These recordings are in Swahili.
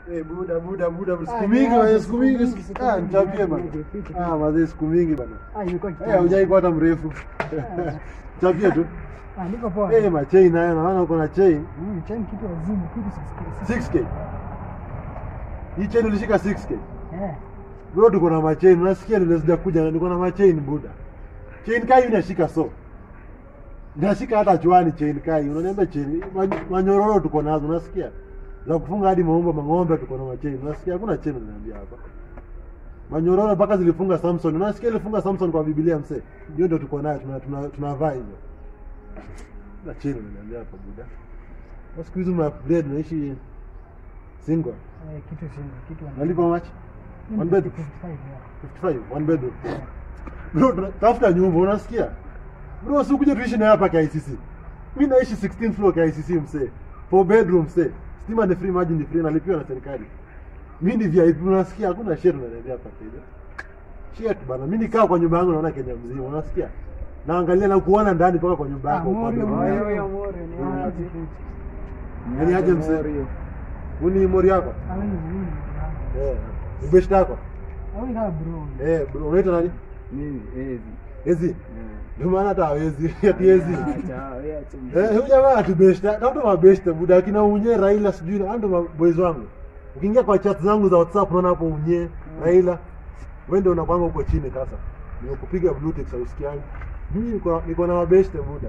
Eh, buda buda buda siku Ah, mingi niaje, bana, siku siku mingi. mingi, siku- siku Ah, mingi, nichapie niaje, bana. niaje, fiti. Ah, mazee siku mingi bana. Ah, ilikuwa Eh, kitambo. hujai kuwa hata mrefu. Chapie tu. Ah, niko poa. Eh, machain nayo naona uko na chain. Mm, chain kitu azimu, kitu sisi. 6k. Hii chain ulishika 6k. Eh. Bro tuko na machain, unasikia ndio sijakuja niko na machain buda. Chain kai inashika so. Nashika hata chwani chain kai. Unaniambia chain ma- manyororo tuko nazo, unasikia? Za kufunga hadi maumbo mang'ombe tuko na machain. Unasikia hakuna chain unaniambia hapa. Manyororo mpaka zilifunga Samson. Unasikia ilifunga Samson kwa Biblia mse. Hiyo ndio tuko nayo tuna tuna tunavaa hizo. Na chain unaniambia hapa buda. Kwa siku hizi ma-upgrade unaishi single. Eh, kitu singo, kitu wana- Unalipa how much? Mimi One bedroom. 55, yeah. 55 one bedroom. Bro, tuna- tafuta nyumba unasikia? Bro, si ukuje tuishi na hapa KICC. Mimi naishi 16th floor KICC msee. Four bedroom msee. Stima ni free, maji ni free, nalipiwa na serikali. Mimi ni VIP unasikia? Hakuna shit unaniambia hapa Kenya. Shit bana, mimi nikaa kwa nyumba yangu naona Kenya mzima, unasikia? Naangalia na kuona ndani mpaka kwa nyumba Ah, yako. kwa Morio, bedroom Morio, yako. Morio, Morio, ni Mm. aje, fiti. Yaani aje msee? Uni mori yako? Ah, wewe ni mzuri, ndugu yangu. Eh. Ubeshta yako? Ah, wewe ni kama bro. Eh, bro, unaitwa nani? Mimi ezi. Ezi. Ndio maana hata hawezi, ati ezi. Acha, wewe acha. Eh, huyu jamaa atubeshta, tafuta mabeshta buda akina unye Raila sijui na ndo maboys wangu. Ukiingia kwa chat zangu za WhatsApp unaona hapo unye Raila. Wewe ndio unakwanga huko chini sasa. Nimekupiga blue tick sausikiani. Mimi niko niko na mabeshte buda.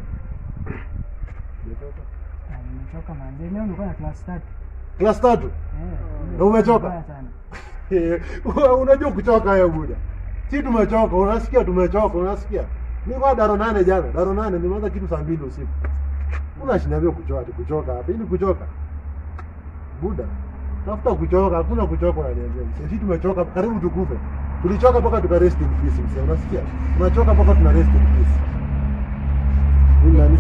Ah, nimechoka manze. Leo nilikuwa na class tatu. Class tatu. Eh. Na umechoka? Mbaya sana. Eh, unajua kuchoka wewe buda. Si tumechoka, unasikia tumechoka, unasikia? Mimi kwa daro nane jana, daro nane nimeanza kitu saa mbili usiku. Unashindavyo kuchoka, ati kuchoka hapa. Ili kuchoka. Buda. Tafuta kuchoka, hakuna kuchoka unaniambia. Sisi tumechoka karibu tukufe. Tulichoka mpaka tuka rest in peace msee, unasikia? Tunachoka mpaka tuna rest in peace. Huyu nani?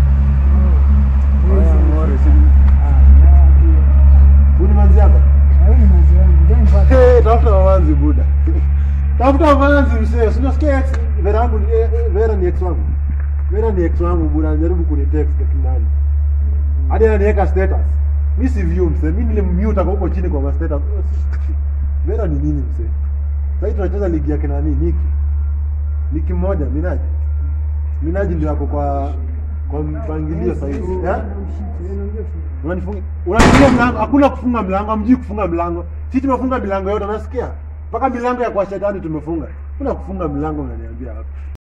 Oya, Mori, si- Huyu ni manzi hapa? Ah, wewe ni manzi wangu. Ndio nipate. Hey, tafuta mamanzi buda. tafuta mamanzi msee. Si unasikia ex Vera yangu ni eh, eh, Vera ni ex wangu. Vera ni ex wangu buda, anajaribu kunitext lakini nani. Hadi ananiweka status. Mimi si view msee. Mimi nilimmute kwa huko chini kwa ma status. Vera ni nini msee? Sasa tunacheza ligi yake nani? Niki. Niki mmoja Minaji. Minaji ndio hapo kwa kwa mpangilio sasa hivi. Eh? Unanifunga unanifunga mlango, hakuna kufunga mlango, hamjui kufunga mlango. Sisi tumefunga milango yote, unasikia? Mpaka milango ya kwa shetani tumefunga. Kuna kufunga milango unaniambia hapa.